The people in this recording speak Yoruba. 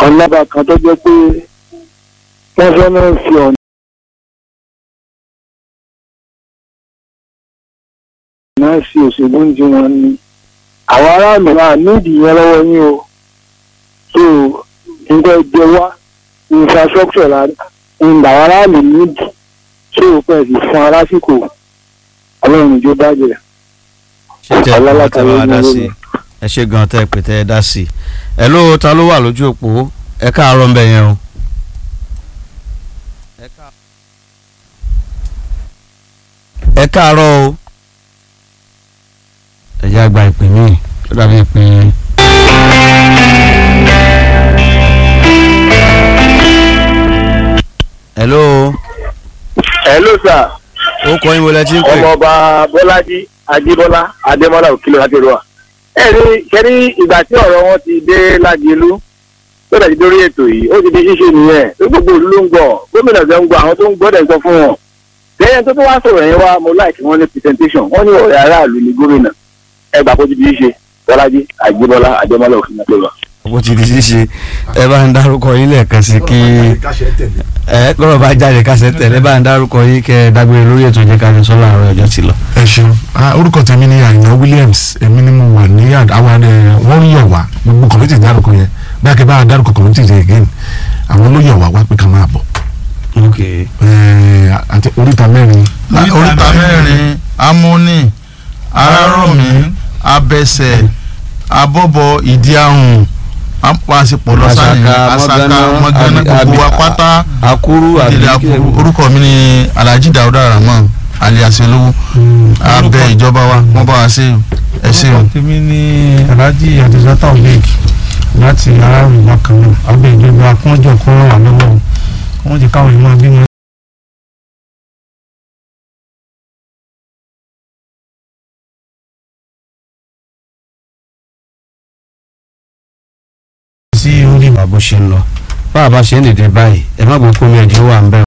ọlọ́ba kan tó jẹ́ pé wọ́n fẹ́ máa ń fi ọ̀nà náà sí òṣèlú ń di wọn ni àwọn aráàlú náà nídìí yẹn lọ́wọ́ yín o so nǹkan ẹgbẹ́ wa infrastructure la ń làwọn aráàlú nídìí so pẹ̀lú fún arásìkò ọlọ́run ìjọ bàjẹ́ ṣé tẹ ẹ Ọlọ́lá tẹ bá wa kan ló dá ń sí i ẹ ṣe gan tẹ pé tẹ ẹ dá sí i ẹ ló ta ló wà lójú òpó ẹ káàárọ̀ ń bẹ yẹn o. ẹ káàárọ̀ o. ẹ jẹ́ àgbà ìpè mí ó dàbí ìpè. hello hello sir ó kọ́ yín wọlé tí ń pè. ọmọọba bọ́lájí adébọ́lá adémọ́lá òkìlọ̀ láti rọ. ẹ rí kẹ́rí ìgbà tí ọ̀rọ̀ wọn ti dé lágẹ̀lú tó dẹ̀ ti dórí ètò yìí ó ti di ṣíṣe nìyẹn tó gbogbo ìlú ló ń gbọ́ gómìnà tó ń gbọ́ àwọn tó ń gbọ́ dẹ̀ ń sọ fún wọn. lẹ́yìn tó tó wá sọ̀rọ̀ yẹn wá mo láìkí wọn ní presentation wọ́n ní ọ̀rẹ́ aráàlú ni gómìnà ẹ gbà kó ti di ṣíṣe bọ́lájí adébọ́lá adémọ́lá òkìlọ̀ láti rọ. bó ti di ṣíṣe ẹ bá ń dárúkọ yín lẹ́ẹ̀kan sí kí ẹ lọ́rọ̀ bá jáde kásẹ̀ tẹ̀lé bá ń dárúkọ yín kẹ́ ẹ dágbére lórí ètò ìjẹ́ ká ní sọ́lá àárọ̀ ọjọ́ ti lọ. ẹ ṣeun Ah, orúkọ tèmi ni àyìnbó williams èmi ni mo wà ní àd- àwọn ẹ wọ́n yọ̀ wá gbogbo kọ̀mítì dárúkọ yẹn bí akẹ́ bá a dárúkọ kọ̀mítì yẹn again àwọn ló yọ̀ wá wá pé ká máa bọ̀ ok Ẹ, àti oríta mẹ́rin oríta mẹ́rin amúní arárọ̀mí abẹsẹ̀ abọ́bọ̀ ìdí ahùn apàṣepọ̀ lọ́sàn-án asaka mọ́gánná gbogbo wa pátá akuru ìdílé akuru orúkọ mi ni alhaji dawuda rahman alias olówó abẹ ìjọba wa wọn bá wa ṣe ẹ ṣe o. tèmi ní alhaji adisata obeg láti aráàlú bákan náà abẹ ìjọba kúnjọ kó ràn wá lọ́wọ́ wọ́n ti káwọn ìmọ̀ bímọ. sí orí bá bó ṣe ń lọ bá a bá ṣe ń dìde báyìí ẹ má gbọ́ pé omi ẹ̀jẹ̀ wà ń bẹ̀